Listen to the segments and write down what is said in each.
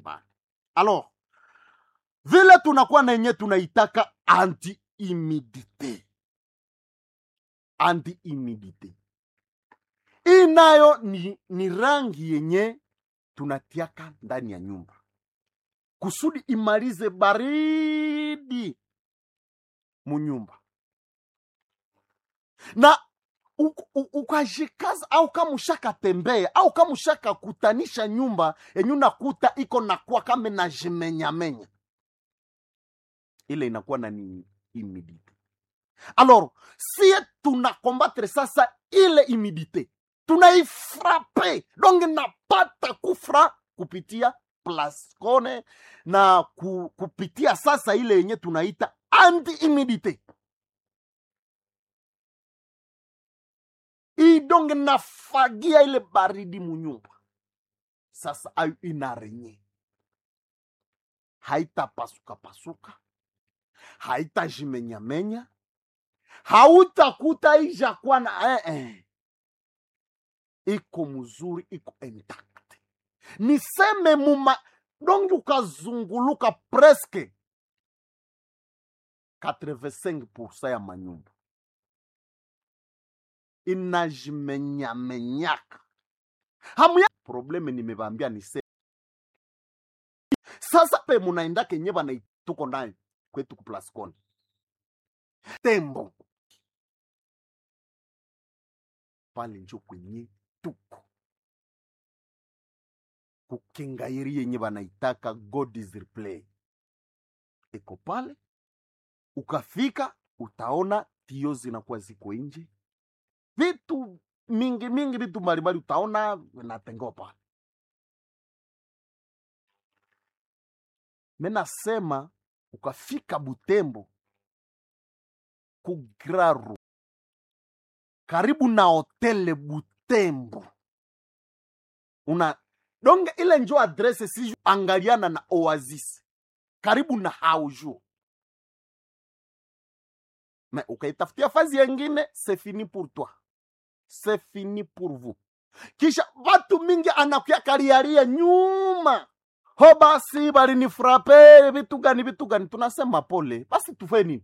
mbalimbali alors vile tunakuwa na yenye tunaitaka anti humidite anti humidite hii nayo ni, ni rangi yenye tunatiaka ndani ya nyumba kusudi imalize baridi munyumba na u- u- ukajikaza au kama ushakatembea au kama ushakakutanisha nyumba yenye unakuta iko nakuwa kama najimenyamenya ile inakuwa na ni humidite alors sie tunakombattre sasa ile humidite tunaifrape donc napata kufra kupitia plascone na ku, kupitia sasa ile yenye tunaita anti humidite idonge nafagia ile baridi munyumba sasa ayo inarenye haitapasuka pasuka haitajimenyamenya hautakuta ijakuwa na eh, eh. iko mzuri iko intact niseme muma dongi ukazunguluka preske 85 ya manyumba inajimenyamenyaka hamuya probleme nimevambia nise sasa pe munaenda kenye banaituko ndani kwetu kuplascon tembo pale njo kwenye tuko kukengairi yenye banaitaka god is replay iko pale ukafika utaona tio zinakuwa ziko nje vitu mingi mingi vitu mbalimbali utaona vinatengewa pale menasema ukafika butembo kugraru karibu na hotele butembo una donge ile njo adrese si angaliana na oasis karibu na haujo me ukaitafutia fazi yengine c'est fini pour toi c'est fini pour vous kisha watu mingi anakuya kariaria nyuma ho basi balinifrape vitu gani vitu gani tunasema pole basi tufe nini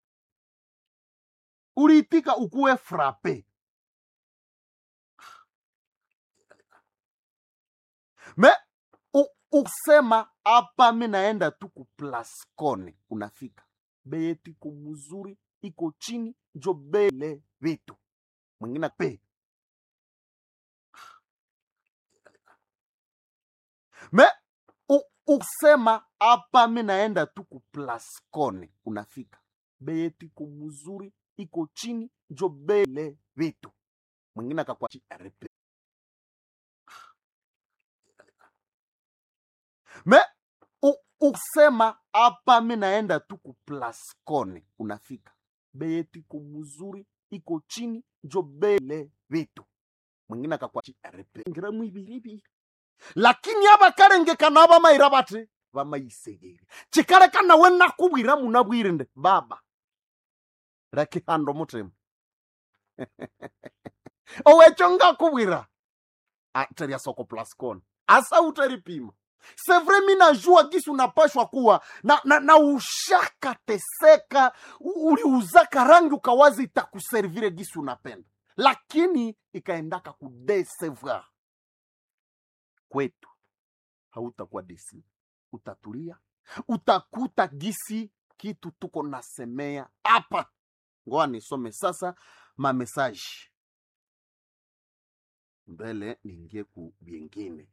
uliitika ukuwe frape me u, usema hapa mi naenda tu kuplascone unafika bei yetu iko mzuri iko chini njo bele vitu mwingine pe me u, usema hapa mi naenda tu kuplascone unafika bei yetu iko mzuri iko chini njo bele vitu mwingine akakwa RP. me u, usema hapa mi naenda tu kuplascone unafika bei yetu iko mzuri iko chini njo bele vitu mwingine akakwa RP. ngira mwibiribi lakini abakarengekana bamayira bati bamayisegeri chikalekana we nakubwira munabwire nde baba rakihando mutima owecho ngakubwira teria soko plascon asa utaripima sevre mi najua gisi unapashwa kuwa na, na, na ushakateseka u- uliuzaka rangi ukawazi itakuservire gisi unapenda lakini ikaendaka kudesevoir kwetu hautakuwa desi utatulia utakuta gisi kitu tuko nasemea hapa ngoa nisome sasa mamesaji mbele niingie ku byengine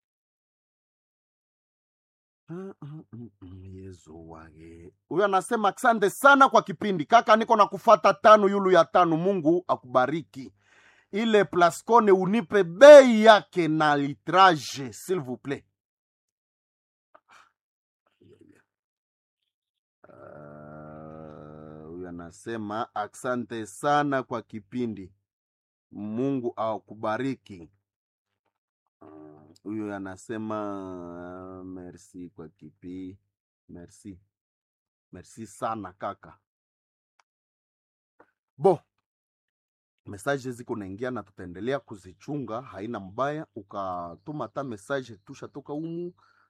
Mm, mm, mm, mm, yezu wage huyo anasema asante sana kwa kipindi kaka niko na kufata tano yulu ya tano mungu akubariki ile plascone unipe bei yake na litrage s'il vous plaît Ah, huyu anasema asante sana kwa kipindi mungu akubariki Ah, huyu anasema merci kwa kipi merci merci sana kaka bo mesaje ziko naingia na tutaendelea kuzichunga haina mbaya ukatuma ta mesaje tushatoka umu